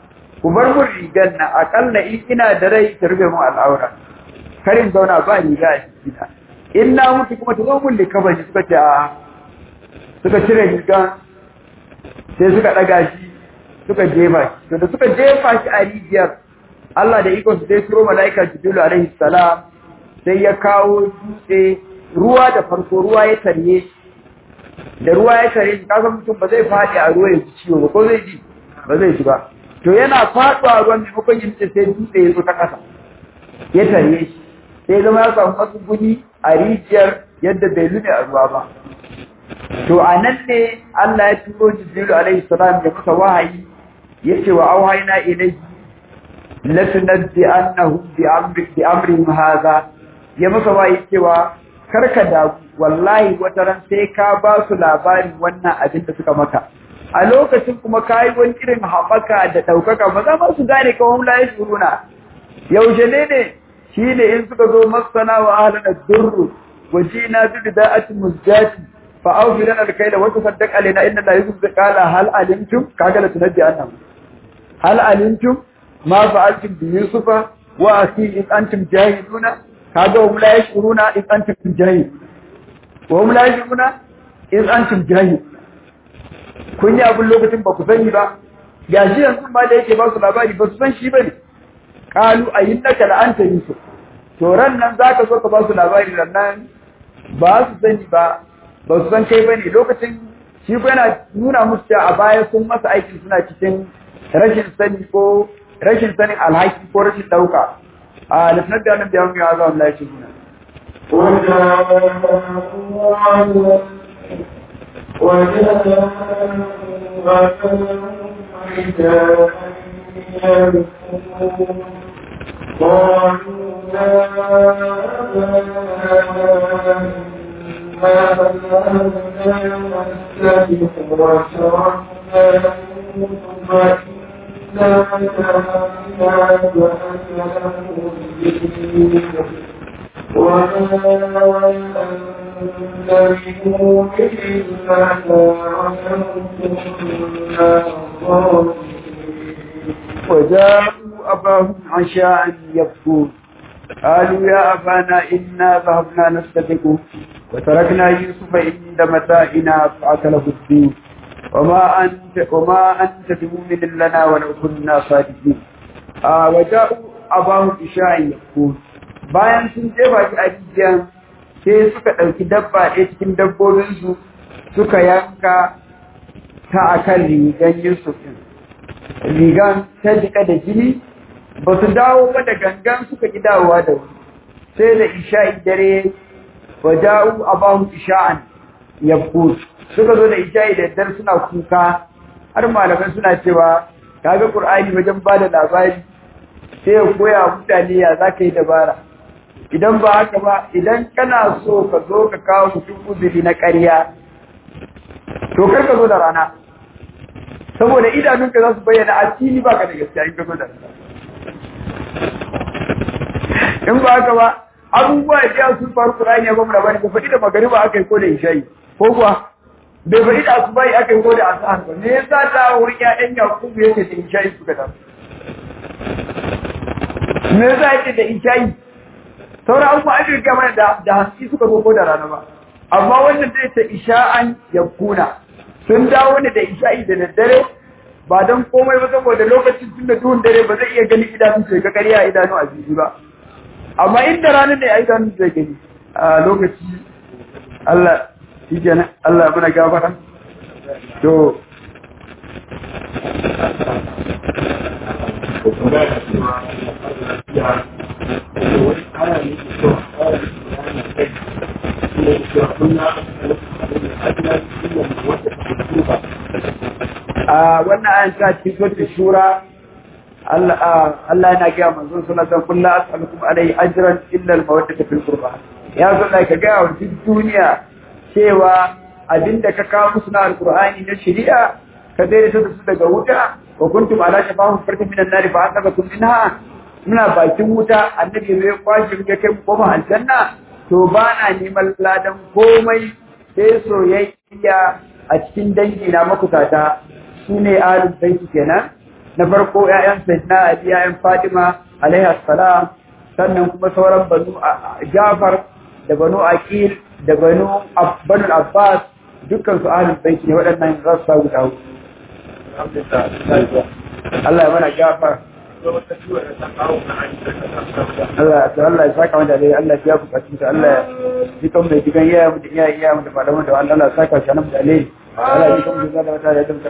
ku bar mun rigar na akalla in ina da rai ta rufe mun al'aura karin zauna ba riga a cikina in na mutu kuma ta zo mun likabani suka ce a suka cire rigan sai suka ɗaga shi suka jefa shi to da suka jefa shi a rijiyar Allah da iko su sai turo mala'ika Jibrilu alaihi salam sai ya kawo dutse ruwa da farko ruwa ya tarye da ruwa ya tare shi kaga mutum ba zai faɗi a ruwa ya ji ciwo ba ko zai ji ba zai ji ba to yana faɗuwa ruwan maimakon yin sai dutse ya zo ta ƙasa ya tare shi sai zama ya samu matsuguni a rijiyar yadda bai lune a ruwa ba to a nan ne Allah ya turo Jibrilu alaihi salam ya masa wahayi ya ce wa auhayna ilayhi latunabbi annahum bi amri bi amrihim hadha ya masa wahayi cewa karka da wallahi wata ran sai ka ba su labarin wannan abin da suka maka a lokacin kuma kayi wani irin haɓaka da ɗaukaka ba za ma su gane kawai la ya shuruna yaushe ne ne shi ne in suka zo masana wa ahlana durru wajina bi bida'atin muzjati fa awfi lana al-kayla wa tasaddaq alaina inna la yuzzi qala hal alimtum kaga la tunabbi annam hal alimtum ma fa'altum bi yusufa wa akhi in antum jahiluna kaga hum la yashuruna in antum jahil wa hum la yashuruna in antum jahil kun yi abin lokacin ba ku sani ba gashi yanzu ma da yake ba su labari ba su san shi bane qalu ayyannaka la anta yusuf to ran nan zaka so ka ba su labari ran nan ba su sani ba ba su san kai bane lokacin shi ko yana nuna musu cewa a baya sun masa aiki suna cikin rashin sani ko rashin sanin alhaki ko rashin dauka a lafiyar da nan biyan ya ga Allah ya ce muna قالوا لا وجاءوا أباهم عشاء يبكون قالوا يا أبانا إنا ذهبنا نستبق وتركنا يوسف عند متاعنا فأكله الدين وما أنت وما أنت بمؤمن لنا ولو كنا صادقين آه وجاءوا أباهم عشاء يبكون bayan sun jefa shi a rijiyan sai suka ɗauki dabba ɗaya cikin dabbobinsu suka yanka ta akan rigan Yusuf ɗin. rigan ta jika da jini ba su dawo ba da gangan suka ki dawowa da wuri sai da isha'i dare wa ja'u abahum isha'an yabkut suka zo da isha'i da dare suna kuka har malaman suna cewa kaga qur'ani wajen ba da labari sai ya koya mutane ya za ka yi dabara idan ba haka ba idan kana so ka zo ka kawo mutum uzuri na ƙarya to kar ka zo da rana saboda idanunka za su bayyana a fili ba ka da gaskiya in ka zo da in ba haka ba abubuwa da ya sun faru Qur'ani ya ba mu labari ba faɗi da magariba aka yi ko da isha'i ko kuwa bai faɗi da asubai aka yi ko da asahar ba me yasa ta wurin ƴaƴan Yakubu yake da isha'i suka da me yasa yake da isha'i sauran abubuwa an riga mana da da haske suka zo ko da rana ba amma wannan zai ta isha'an yakuna sun dawo ne da isha'i da daddare ba don komai ba saboda lokacin tun da duhun dare ba zai iya gani idanun sai ga ƙarya a idanu a jiki ba amma inda ranar ne a idanun zai gani a lokaci Allah shi kenan Allah muna gafara to a wannan ayan ta cikin suratul shura Allah Allah yana ga manzon sallallahu alaihi wasallam as'alukum alai ajran illa al-mawaddata fil qurba ya zo da ka ga wa duk duniya cewa abinda ka kawo musu na alqur'ani na shari'a ka dai da su daga wuta wa kuntum ala shafahum farkin minan nari fa asaqakum minha muna bakin wuta annabi zai kwashi ya kai koma aljanna to ba na neman ladan komai sai soyayya a cikin dangi na makutata su ne alin baiti kenan na farko ƴaƴan sayyidina ali ƴaƴan fatima alaiha salam sannan kuma sauran banu jafar da banu aqil da banu banu abbas dukkan su ahlul bait ne waɗannan rassa guda hudu Allah ya mana gafar Allah ya Allah ya saka mu da dai Allah ya ku kacin ta Allah ya ji kan mai digan yaya mu da iyaye iyaye mu da malaman da Allah ya saka shi nan da dai Allah ya ji kan mu da wata da dum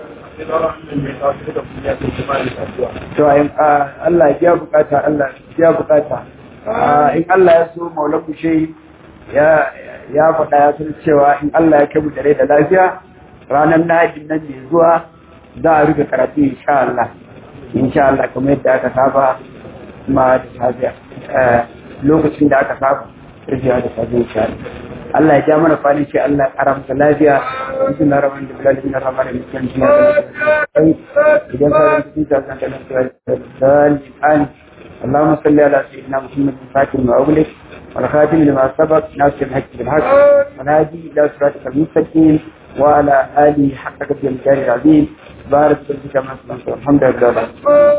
to ayin Allah ya bukata Allah ya bukata in Allah ya so maulamu shi ya ya faɗa ya san cewa in Allah ya kai mu da rai da lafiya ranar Lahadi nan ne zuwa za a rufe karatu insha Allah insha Allah kamar yadda aka saba ma da safiya lokacin da aka saba rufiya da safiya insha Allah Allah ya ja mana kwanin shi Allah ya kara masa lafiya cikin na rawan da bilal bin rahman da mutum shi idan ka rinka cikin ta zan kana cewa an اللهم صل على سيدنا محمد الفاتح ما أغلق والخاتم لما سبق ناصر الحق بالحق ونادي إلى صراطك المستقيم وعلى آله حق قدر الجار العظيم بارك فيك كما الحمد لله